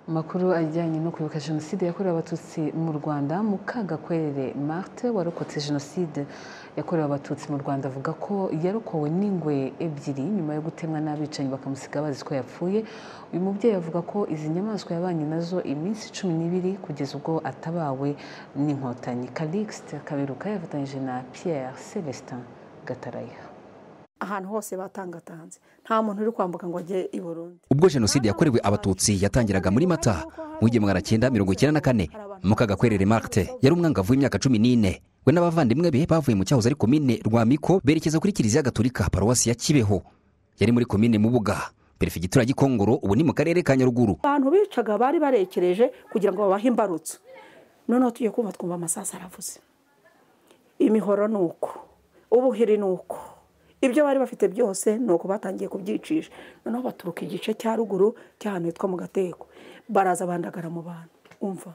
Amakuru ajyanye no kwibuka Jenoside yakorewe Abatutsi mu Rwanda Mukagakwerere Marthe warokotse Jenoside yakorewe Abatutsi mu Rwanda avuga ko yarokowe n'ingwe ebyiri nyuma yo gutemwa n'abicanyi bakamusiga bazi ko yapfuye uyu mubyeyi avuga ko izi nyamaswa yabanye nazo iminsi cumi n'ibiri kugeza ubwo atabawe n'inkotanyi Calixte Kaberuka yafatanyije na Pierre Celestin Gataraya ahantu hose batangatanze nta muntu uri kwambuka ngo ajye i burundi ubwo jenoside yakorewe abatutsi yatangiraga muri mata mu w'igihumbi magana cyenda mirongo icyenda na kane mukagakwerere marite yari umwangavu w'imyaka cumi n'ine we n'abavandimwe be bavuye mu cyahoze ari komine rwamiko berekeza kuri kiliziya gatolika paruwasi ya kibeho yari muri komine mubuga perefigitura gikongoro ubu ni mu karere ka nyaruguru abantu bicaga bari barekereje kugira ngo babahe imbarutso noneho tugiye kumva twumva amasasu aravuze imihoro ni uko ubuhiri ni uko ibyo bari bafite byose ni uko batangiye kubyicisha noneho baturuka igice cya ruguru cy'ahantu hitwa mu gateko baraza bandagara mu bantu umva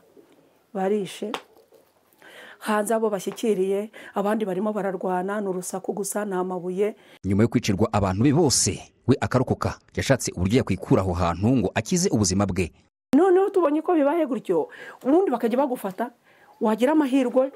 barishe hanze abo bashyikiriye abandi barimo bararwana ni urusaku gusa ni amabuye nyuma yo kwicirwa abantu be bose we akarokoka yashatse uburyo yakwikura aho hantu ngo akize ubuzima bwe noneho tubonye ko bibaye gutyo ubundi bakajya bagufata wagira amahirwe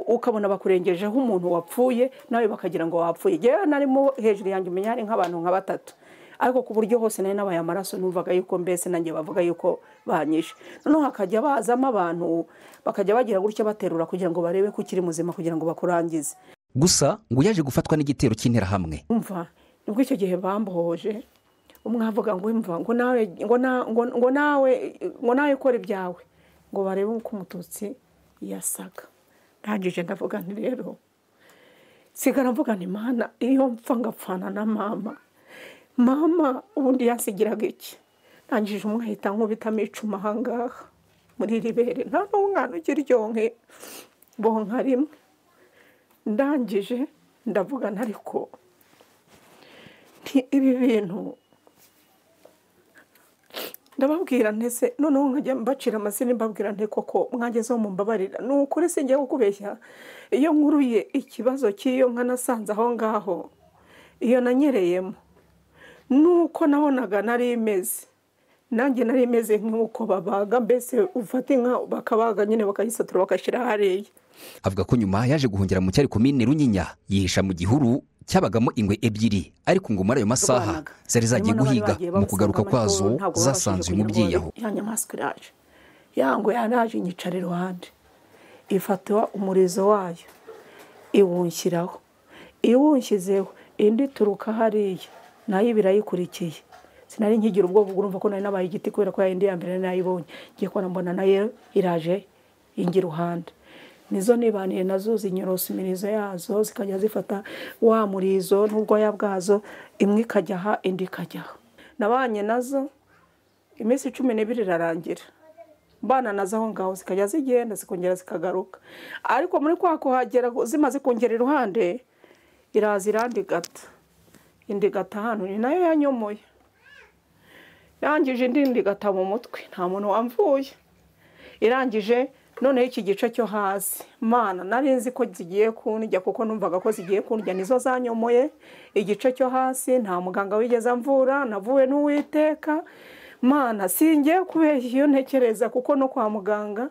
ukabona bakurengejeho umuntu wapfuye nawe bakagira ngo wapfuye yewe narimo hejuru yanjye umenya hari nk'abantu nka batatu ariko ku buryo hose nari nabaye amaraso numvaga yuko mbese nanjye bavuga yuko banyishe noneho hakajya bazamo abantu bakajya bagira gutya baterura kugira ngo barebe ko ukiri muzima kugira ngo bakurangize gusa ngo yaje gufatwa n'igitero cy'interahamwe umva nibwo icyo gihe bambohoje umwe avuga ngo imva ngo nawe ngo nawe ngo nawe ukora ibyawe ngo barebe uko umututsi yasaga ndangije ndavuga nti rero sigara mvuga nti mana iyo mpfa ngapfana na mama mama ubundi yasigiraga iki ndangije umwahita nkubitamo icuma ahangaha muri iri bere nta n'umwana ugira iryonke bonka rimwe ndangije ndavuga ariko ibi bintu ndababwira ntese noneho nkajya mbacira amazina mbabwira nte koko mwagezeho mu mbabarira ni ukuri sinjya kukubeshya iyo nkuruye ikibazo cy'iyo nka nasanze aho ngaho iyo nanyereyemo nuko nabonaga nari imeze nanjye nari imeze nk'uko babaga mbese ufata inka bakabaga nyine bakayisatura bagashyira hariya avuga ko nyuma yaje guhungira mu cyari komine runyinya yihisha mu gihuru cyabagamo ingwe ebyiri ariko ngo muri ayo masaha zari zagiye guhiga mu kugaruka kwazo zasanzwe umubyeyi aho ya nyamaswa iraje ya ngo yaraje inyicara iruhande ifata umurizo wayo iwunshyiraho iwunshyizeho indi ituruka hariya nayo birayikurikiye sinari nkigira ubwoba urumva ko nari nabaye igiti kubera ko yayindi ya mbere nayibonye ngiye kubona mbona nayo iraje ingira iruhande nizo nibaniye nazo zinyorosimirizo yazo zikajya zifata wa murizo n'ubwoya bwazo imwe ikajyaha indi ikajyaha nabanye nazo iminsi cumi n'ibiri irarangira mbana nazo aho ngaho zikajya zigenda zikongera zikagaruka ariko muri kwa kuhagera zimaze kongera iruhande iraza irandi gata indi gata hano ni nayo yanyomoye irangije indi gata mu mutwe nta muntu wamvuye irangije noneho iki gice cyo hasi mana nari nzi ko zigiye kundya kuko numvaga ko zigiye kundya nizo zanyomoye igice cyo hasi nta muganga wigeze amvura navuwe n'uwiteka mana singiye kubeshya iyo ntekereza kuko no kwa muganga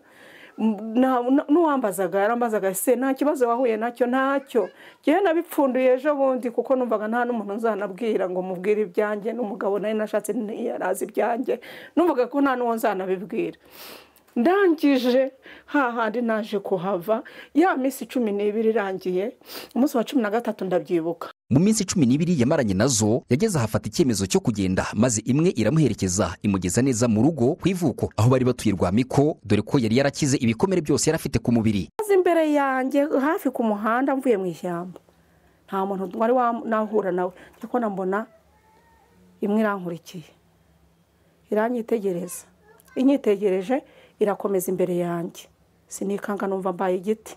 n'uwambazaga yarambazaga se nta kibazo wahuye nacyo ntacyo ngewe nabipfunduye ejo bundi kuko numvaga nta n'umuntu nzanabwira ngo mubwire ibyanjye n'umugabo nari nashatse yarazi ibyanjye numvaga ko nta n'uwo nzanabibwira ndangije hahandi naje kuhava ya minsi cumi n'ibiri irangiye umunsi wa cumi na gatatu ndabyibuka mu minsi cumi n'ibiri yamaranye nazo yageze ahafata icyemezo cyo kugenda maze imwe iramuherekeza imugeza neza mu rugo ku ivuko aho bari batuye rwamiko dore ko yari yarakize ibikomere byose yari afite ku mubiri maze imbere yanjye hafi ku muhanda mvuye mu ishyamba nta muntu wari nahura nawe cyakora mbona imwe irankurikiye iranyitegereza inyitegereje irakomeza imbere yanjye sinikanga numva mbaye igiti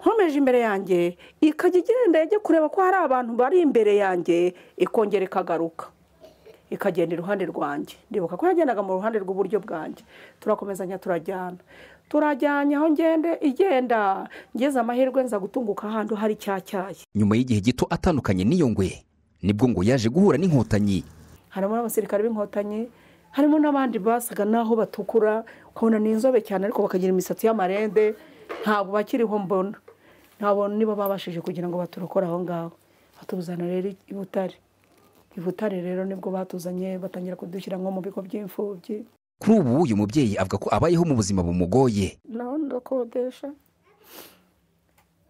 nkomeje imbere yanjye ikajya igenda yajya kureba ko hari abantu bari imbere yanjye ikongera ikagaruka ikagenda iruhande rwanjye ndibuka ko yagendaga mu ruhande rw'iburyo bwanjye turakomezanya turajyana turajyanye aho ngende igenda ngeze amahirwe nza gutunguka ahantu hari cyayi nyuma y'igihe gito atandukanye n'iyo ngwe nibwo ngo yaje guhura n'inkotanyi harimo n'abasirikare b'inkotanyi harimo n'abandi basaga n'aho batukura ukabona ni inzobe cyane ariko bakagira imisatsi y'amarende ntabwo bakiriho mbona ntabona niba babashije kugira ngo baturokore aho ngaho batuzana rero i butare i butare rero nibwo batuzanye batangira kudushyira nko mu bigo by'imfubyi kuri ubu uyu mubyeyi avuga ko abayeho mu buzima bumugoye naho ndakodesha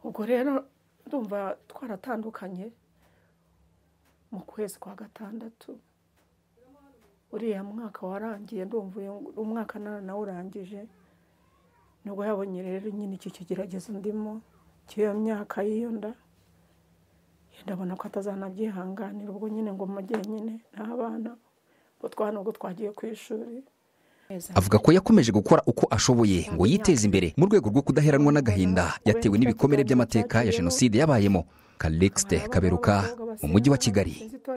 ubwo rero ndumva twaratandukanye mu kwezi kwa gatandatu uriya mwaka warangiye ndumva uyu umwaka nawe nawurangije nibwo yabonye rero nyine iki kigeragezo ndimo cy'iyo myaka y'iyo nda ndabona ko atazanabyihanganira ubwo nyine ngo mujye nyine n'abana ngo twana ubwo twagiye ku ishuri avuga ko yakomeje gukora uko ashoboye ngo yiteze imbere mu rwego rwo kudaheranwa n'agahinda yatewe n'ibikomere by'amateka ya jenoside yabayemo karikisite kaberuka mu mujyi wa kigali